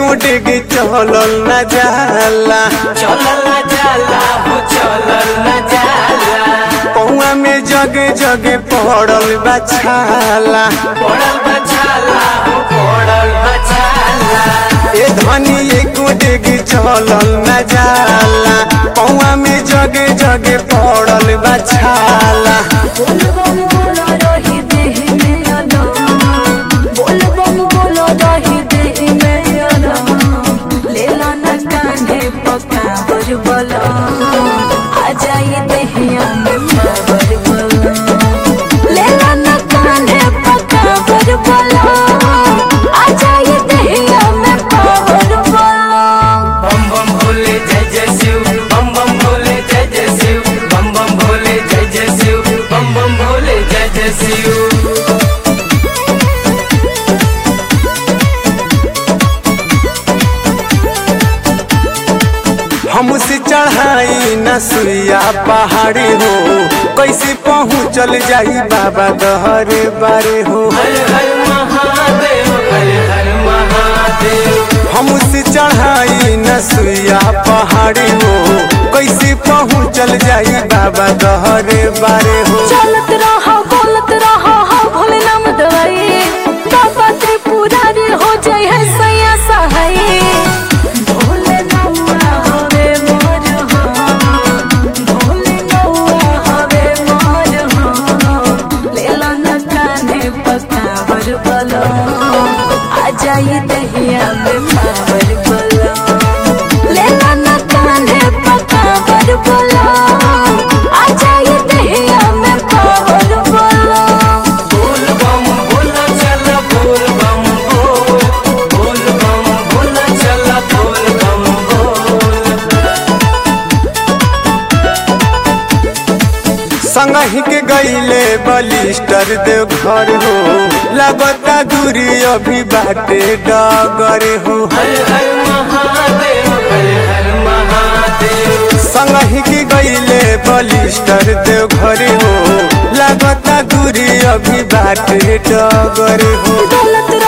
डेग चलल न जाला चलल न जाला हो चलल न जाला पौआ में जगे जगे पड़ल बछाला पड़ल बछाला हो पड़ल बछाला ए धनी एको डेग चलल न जाला पौआ में जगे जगे पड़ल बछाला बोल बम बोलो रही देह में अलाम बोल बम बोलो रही देह में अलाम ले लो न कान्हे पका बर बला आ जाई देहिया में पावर बला ले लो न कान्हे पका बर बला आ जाई देहिया में पावर बला बम बम भोले जय जय शिव बम बम भोले जय जय शिव बम बम भोले जय जय शिव बम बम भोले जय जय शिव हमसे चढ़ाई न सुइया पहाड़ी हो कैसे पहुँचल जाई बाबा दहरे बारे हो हर हर महादेव हर हर महादेव हमसे चढ़ाई न सुइया पहाड़ी हो कैसे पहुँचल जाई बाबा दहरे बारे हो चलत रहा बोलत रहा हा भोले नाम दवाई बाबा त्रिपुरारी हो जाय है सैया सहाय भोले नौआ हवे मोर हाँ भोले नौआ हवे मोर हाँ लेला न कान्हे पकावर बलो आ जाई दहिया में पावर बलो लेला न कान्हे पकावर बलो आ जाई दहिया में पावर बलो बोल बम बोल चल बोल बम बोल बोल बम बोल चल बोल बम बोल संगही के गईले बलिस्टर देव घर हो लगता दूरी अभी बाटे डगर हो हर हर महादेव हर हर महादेव संगही के गईले बलिस्टर देव घर हो लगता दूरी अभी बाटे डगर हो दौलत